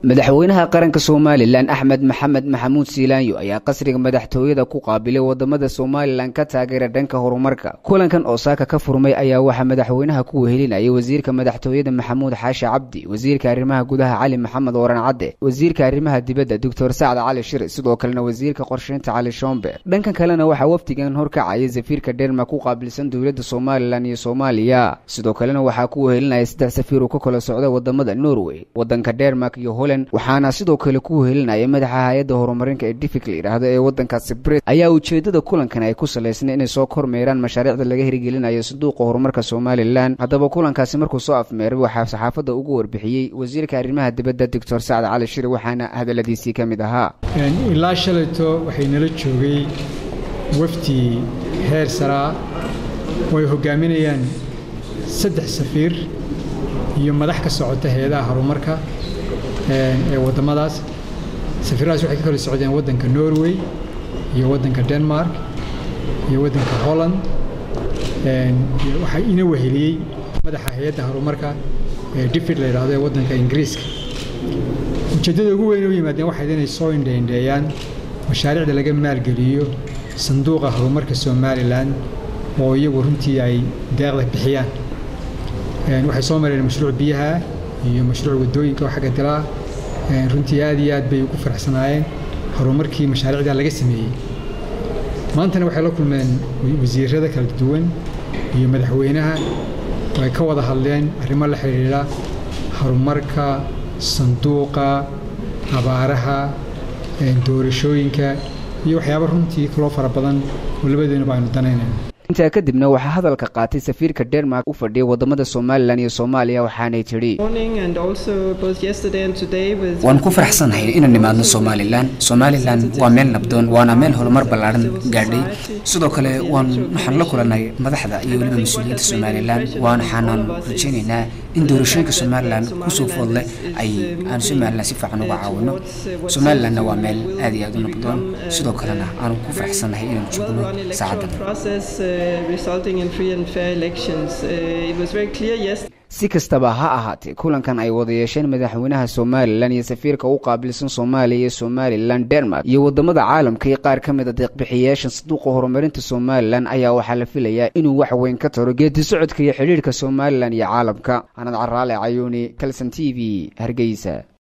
madaxweynaha qaranka somalilan axmed maxamed maxamuud siilaanyo ayaa qasriga madaxtooyada ku qaabilay wadamada somalilan ka taageera dhanka horumarka kulankan oo saaka ka furmay ayaa waxaa madaxweynaha ku wehelinayay wasiirka madaxtooyada maxamuud xaashi cabdi wasiirka arrimaha gudaha cali maxamed waran cadde wasiirka arrimaha dibadda doctor sacd cali shir sidoo kalena wasiirka qorsheynta cali shombe dhankan kalena waxaa wafdigan horkacaya safiirka dhermak ku qaabilsan dowladda somalilan iyo soomaaliya sidoo kalena waxaa ku wehelinaya saddex safiir uu ka kala socda wadamada norway wadanka dhermak iyo holand waxaana sidoo kale ku wehelinaya madaxa hay-adda horumarinka ee difik la yidhaahdo ee waddankaasi brit ayaa ujeedada kulankan ay ku salaysnay inay soo kormeeraan mashaariicda laga hirgelinayo sanduuqa horumarka somalilan haddaba kulankaasi markuu soo afmeeray waxaa saxaafadda ugu warbixiyey wasiirka arrimaha dibadda doctor sacd cali shir waxaana hadalladiisii ka mid ahaa ilaa shalayto waxay nala joogay wafdi heer saraa oo ay hogaaminayaan saddex safiir iyo madax ka socota hay-adaha horumarka ee waddamadaas safiiradaas waxay ka kala socdeen waddanka norway iyo waddanka denmark iyo waddanka holland waxaa ina weheliyey madaxa hay-adda horumarka ee difid la yidhahdo ee waddanka ingiriiska ujeeddada ugu weyn u yimaadeen waxayd inay soo indheindheeyaan mashaariicda laga maalgeliyo sanduuqa horumarka somalilan oo iyagu runtii ay deeqda bixiyaan waxay soo mareen mashruuc biyaha iyo mashruuc waddooyinka oo xagga dilaa runtii aad iyo aad bay ugu faraxsanaayeen horumarkii mashaariicda laga sameeyey maantana waxay la kulmeen wasiirada kala duwan iyo madaxweynaha oo ay ka wada hadleen arrimo la xidhiidha horumarka sanduuqa abaaraha doorashooyinka iyo waxyaaba runtii kaloo fara badan oo labadeenuba aynu danaynayno intaa kadibna waxaa hadalka qaatay safiirka denmark u fadhiyay wadamada somalilan iyo soomaaliya waxaanay tidhi waan ku faraxsanahay inaan nimaadno somalilan somalilan waa meel nabdoon waana meel horumar ballaadhan gaadhay sidoo kale waan waxaan la kulannay madaxda iyo weliba mas-uuliyiinta somalilan waxaanan rajaynaynaa in doorashooyinka somalilan kusoo foodle ay aan somalilan si fiican uga caawino somalilanna waa meel aad iyo aad u nabdoon sidoo kalena aanu ku faraxsanahay inaan joogno saacaddan si kastaba ha ahaatee kulankan ay wada yeesheen madaxweynaha somalilan iyo safiirka u qaabilsan soomaaliya iyo somalilan denmark iyo wadamada caalamka iyo qaar ka mid a deeqbixiyayaasha sanduuqa horumarinta somalilan ayaa waxaa la filayaa inuu wax weyn ka taro geedi socodka iyo xidhiirhka somalilan iyo caalamka anad caraale cayuuni kalson t v hargeysa